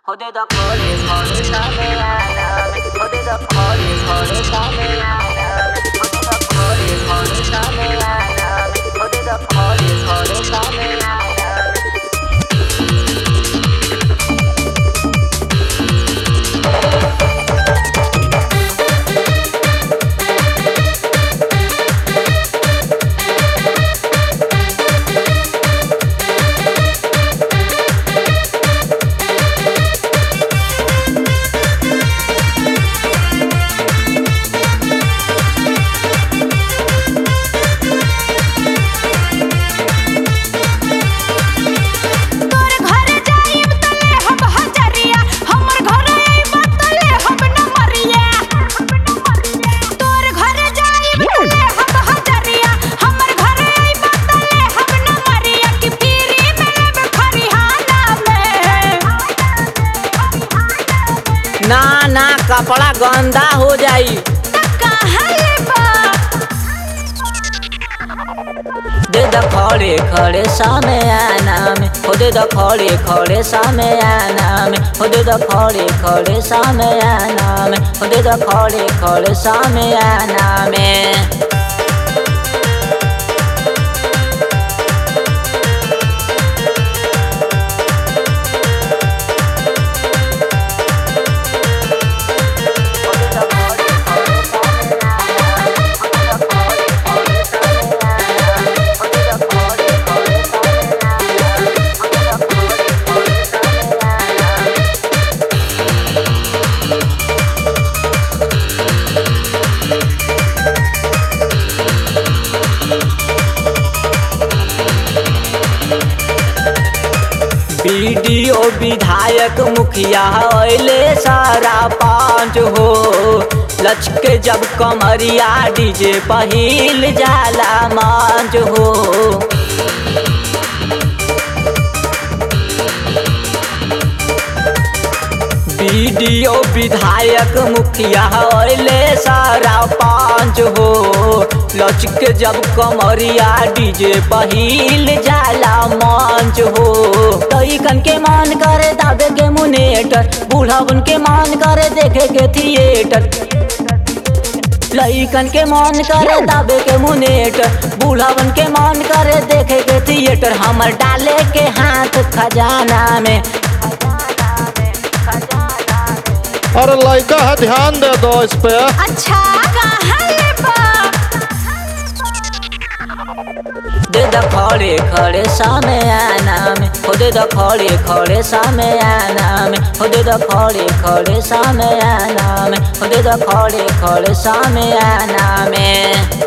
Jode da kore kore same aname Jode da kore kore same aname Jode da kore kore same aname Jode da kore kore same aname तोर घर जाइब त लेहब हजरिया हमर घर आइब त लेहब नमरिया तोर घर जाइब त लेहब हजरिया हमर घर आइब त लेहब नमरिया कि पीरी में लेब खरिहाना में ना ना कपड़ा गंदा हो जाई त कहाँ लेबा दे द खड़े खड़े सामे आना में हो दे द खड़े खड़े सामे आना में हो दे द खड़े खड़े सामे आना में हो दे द खड़े खड़े सामे आना में बीडीओ विधायक मुखिया अले सारा पांच हो लचके जब कमरिया डीजे पहिल जाला मांझ हो बीडीओ विधायक मुखिया अले सारा पांच हो लचके जब कमरिया डीजे पहिल जाला मंच हो लइकन के मान करे दाबे के मुनेटर बूढ़ावन के मान करे देखे के थिएटर लइकन के मान करे दाबे के मुनेटर बूढ़ावन के मान करे देखे के थिएटर हमर डाले के हाथ खजाना में अरे लड़का है ध्यान दे दो इस पे अच्छा कहाँ लेबा दे द खड़े खड़े सामे आना में हो दे द खड़े खड़े सामे आना में हो दे द खड़े खड़े सामे आना में हो दे द खड़े खड़े सामे आना में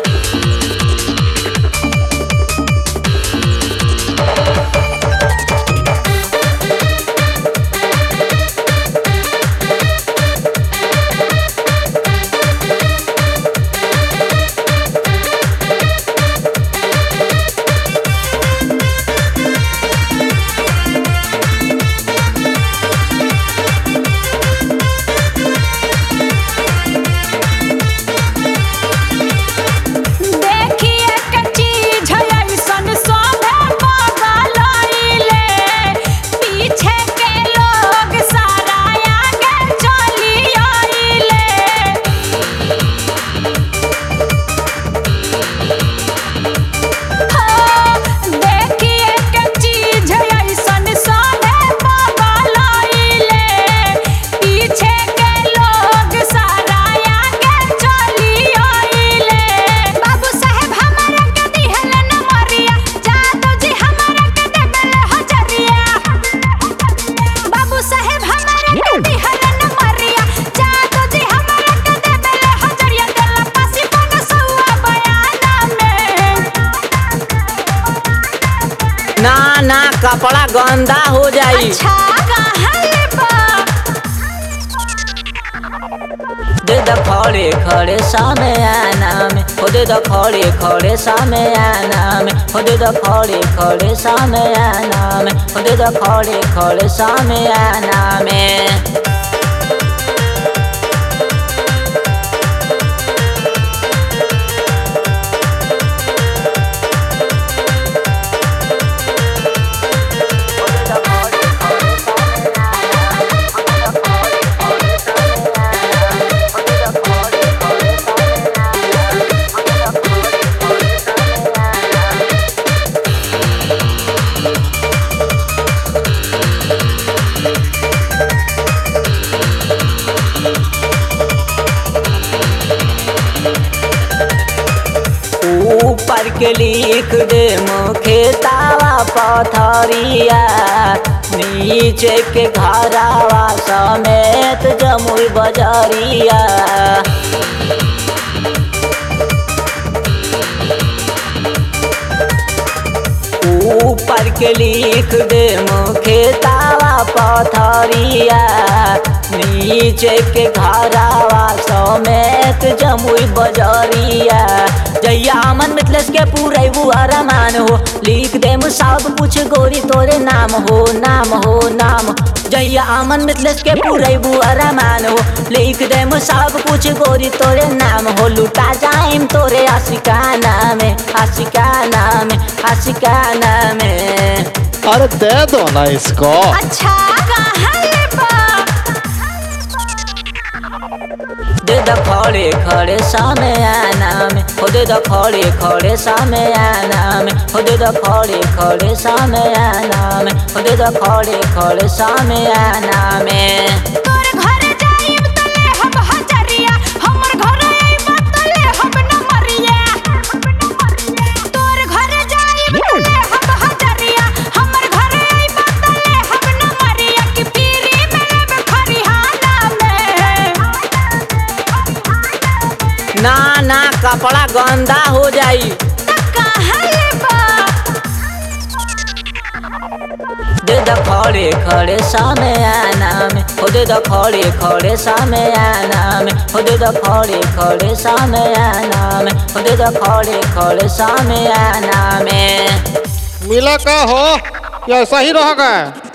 देखिए कच्ची झयसन सोभे बगलइले पीछे के लोग सारा आगे चली आइले हो देखिए कच्ची झयसन सोभे बगलइले पीछे के लोग सारा आगे चली आइले बाबू साहेब हमरा के दिहल नमरिया जादव जी हमरा के देबल हजरिया बाबू साहेब हमरा के दिहल नमरिया जादव जी हमरा के देबल हजरिया देला पासी पन सौआ बयाना में ना ना कपड़ा गंदा हो जाई अच्छा कहाँ लेबा दे द खड़े खड़े सामे आना में हो दे द खड़े खड़े सामे आना में हो दे द खड़े खड़े सामे आना में हो दे द खड़े खड़े सामे आना में के लिख दे मुखे तावा पथरिया नीचे के घरावा समेत जमुई बजरिया ऊपर के लिख दे मुखे तावा पथरिया नीचे के घरावा समेत जमुई बजरिया जैया अमन मिथलेस के पूरे वो अरमान हो लिख दे सब कुछ गोरी तोरे नाम हो नाम हो नाम जैया अमन मिथलेस के पूरे वो अरमान हो लिख दे सब कुछ गोरी तोरे नाम हो लुटा जाइम तोरे आशिकाना में आशिकाना में आशिकाना में अरे दे दो ना इसको अच्छा कहाँ लेबा दे द खड़े खड़े सामे आना में हो दे द खड़े खड़े सामे आना में हो दे द खड़े खड़े सामे आना में हो दे द खड़े खड़े सामे आना में तोर घर जाइब त लेहब हजरिया हमर घर आइब त लेहब नमरिया तोर घर जाइब त लेहब हजरिया हमर घर आइब त लेहब नमरिया कि पीरी में लेब खरिहाना में ना ना कपड़ा गंदा हो जाई त कहाँ लेबा दे द खड़े खड़े सामे आना में हो दे द खड़े खड़े सामे आना में हो दे द खड़े खड़े सामे आना में हो दे द खड़े खड़े सामे आना में मिला का हो या ऐसा ही रह गए